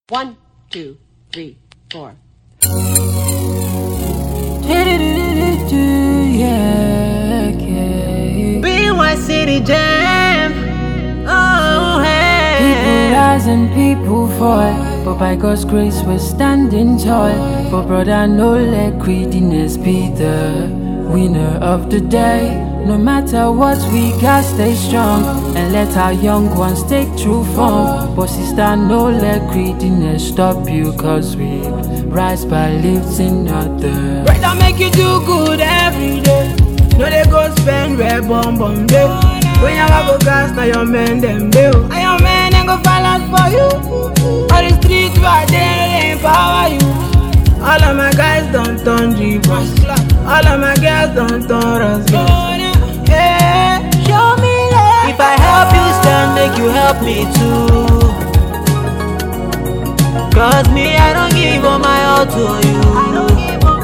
One, two, three, four. Yeah, yeah. B1 City Jam. Oh, People hey. rise and people fall, but by God's grace we're standing tall. But brother, no let greediness be the winner of the day. No matter what, we got stay strong and let our young ones take true form. But sister, no let greediness stop you, cause we rise by lifting others. Brother make you do good every day. No they go spend red bomb bomb day. When you go gas, now your men them bill. And your men ain't go balance for you. All the streets right there, they empower you. All of my guys don't turn G-Boss. All of my girls don't turn us. Yeah, show me love. If I help you stand, make you help me too. Cause me, I don't give all my all to you.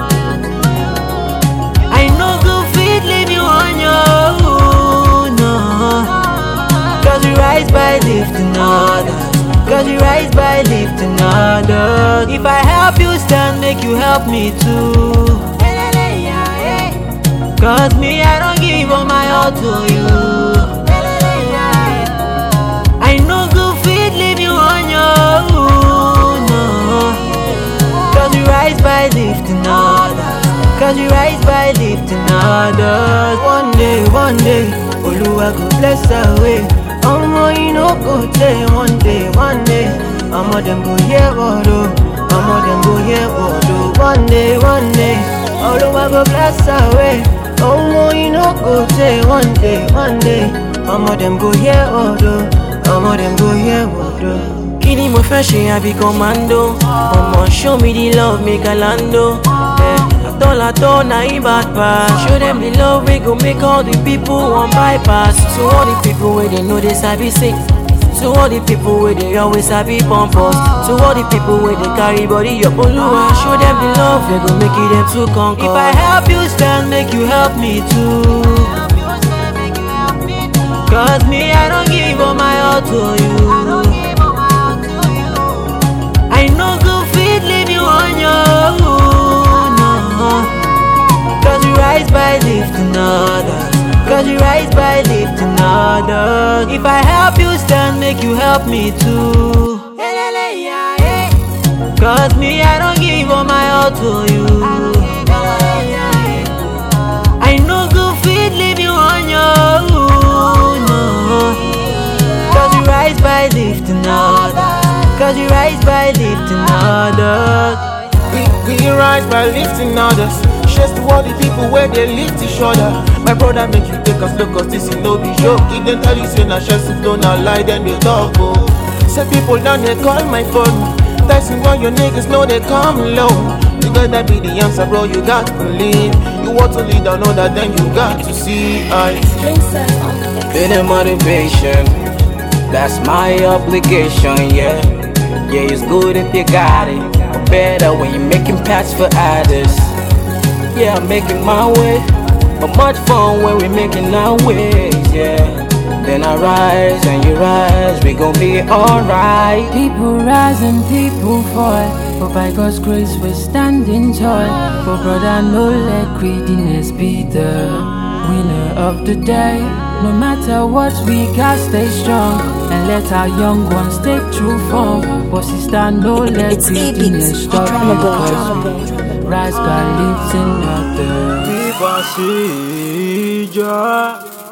I know good feet leave you on your own. No. Cause we rise by lifting others. Cause we rise by lifting others. If I help you stand, make you help me too. Cause me, I don't give all my all to you. I know good feet leave you on your own. No. Cause we rise by lifting others. Cause we rise by lifting others. One day, one day, Oluwa go bless our way. Omo, you know go day, one day, one day. Omo, them go hear what oh. Omo, them go hear what oh. One day, one day, Oluwa go bless our way. Omo, you know go day, one day, one day. Omo, them go hear what oh. Omo, them go hear what oh. Kí ni mo fẹ́ ṣe àbí commando? Ọmọ show me the love make I lando. Eh, Atọ́latọ́ na him bad pass. Show them the love we go make all the people wan bypass. So all the people wey dey know they sabi sing. So all the people wey dey always sabi pump us. So all the people wey dey carry body up Olúwa. Show them the love we go make it them to conquer. If I help you stand, make you help me too. Cause me, I don't give all my all to you. I know good feet leave you on your own. No. Cause you rise by lifting others. Cause you rise by lifting others. If I help you stand, make you help me too. Cause me, I don't give all my all to you. I know good feet leave you on your own. No. Cause you rise by lifting others. Cause you rise by lifting others. We, we rise by lifting others. Shares to all the people where they lift each other. My brother make you take us look cause this is no be joke. If them tell you say na shares if don't lie then they talk oh. Say people down there call my phone. Tyson why your niggas know they come low. You gotta be the answer bro, you got to believe. You want to lead another then you got to see I Been a motivation, that's my obligation, yeah. Yeah, it's good if you got it, but better when you're making paths for others. Yeah, I'm making my way, but much fun when we're making our ways, yeah. Then I rise and you rise, we gon' be alright. People rise and people fall, but by God's grace we're standing tall. But brother, no let greediness be the winner of the day. No matter what, we got stay strong and let our young ones take true form. But sister, no let It's E-Beats, greediness stop you, Drumable, cause we rise by lifting others. Viva Sija